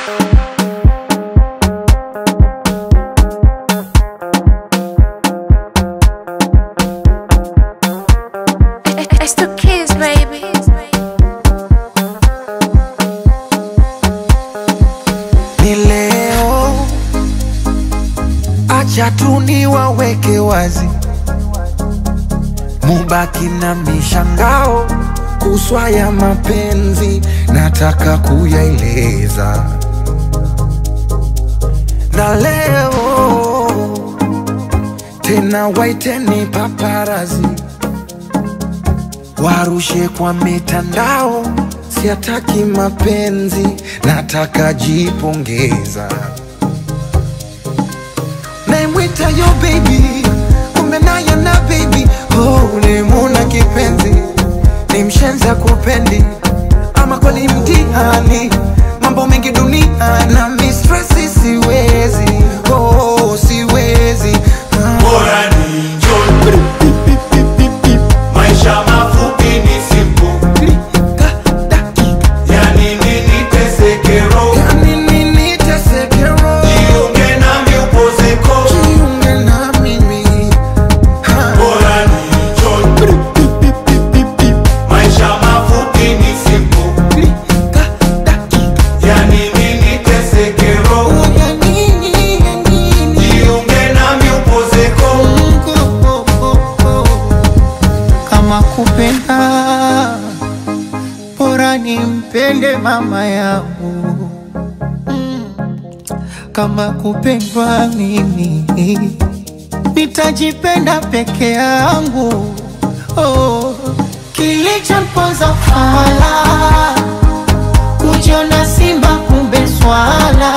It's the kids, baby. ni leo, acha tu niwaweke wazi, mubaki na mishangao kuswa ya mapenzi, nataka kuyaeleza na leo tena, waiteni paparazi warushe kwa mitandao, siataki mapenzi, nataka jipongeza. Naimwita yo baby, kumbe naye na baby, oh, ulimuna kipenzi, ni mshenza kupendi, ama kweli mtihani, mambo mengi dunia na mistresi, siwezi, oh, siwezi ah. Bora ni njoni. Maisha mafupi ni simple. Klika, dakika, Yani nini teseke roho. yani nini teseke roho? Jiunge nami upozeko. Jiunge na mimi ha. Bora ni njoni. Maisha mafupi ni simple. Klika, dakika, Yani nini teseke roho. ya nini, ya nini? Jiunge nami upozeko. Mungu, oh, oh, oh. kama kupenda bora nimpende mama yangu Mm. kama kupendwa mimi nitajipenda peke yangu oh. kilichomponza fala kujiona simba kumbe swala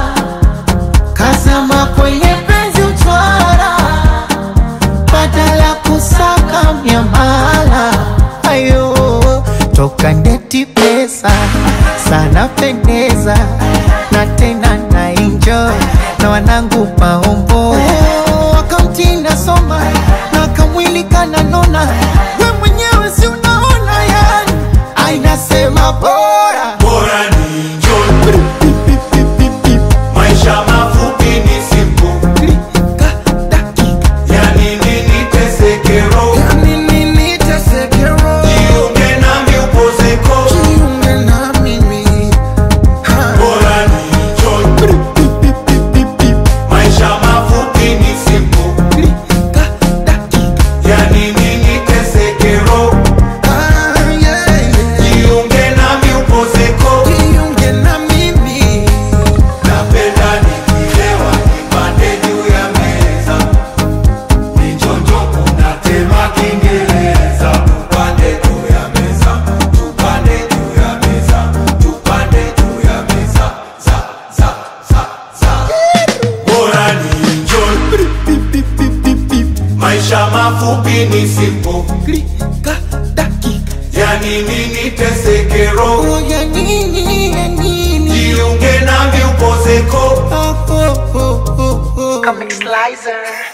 kazama kwenye penzi utwara badala kusaka miamala ayo toka ndeti pesa sana pendeza na tena na enjoy na wanangu maombo akaunti nasoma na kamwili kananona we mwenyewe si unaona yani ainasema bora Bora ni njoni. Maisha mafupi ni simple. Klika, dakika, Yani nini teseke roho. ya nini teseke roho? Jiunge nami upozeko. Jiunge na mimi ha. Bora ni njoni. Maisha mafupi ni simple. Klika, dakika, Yani nini teseke roho. ah, yeah, yeah. Jiunge nami upozeko. Jiunge na mimi Napenda nikilewa nipande juu ya meza. Nichonjo kuna tema Kiingereza. Tupande juu ya meza. Tupande juu ya meza. Tupande juu ya meza. Za, za, za, za. Bora ni enjoy. Maisha mafupi ni simple. Klika, dakika, Yani nini teseke roho. oh, ya nini, ya nini? Jiunge nami upozeko. Oh, oh, oh, oh, oh. Comic Slicer.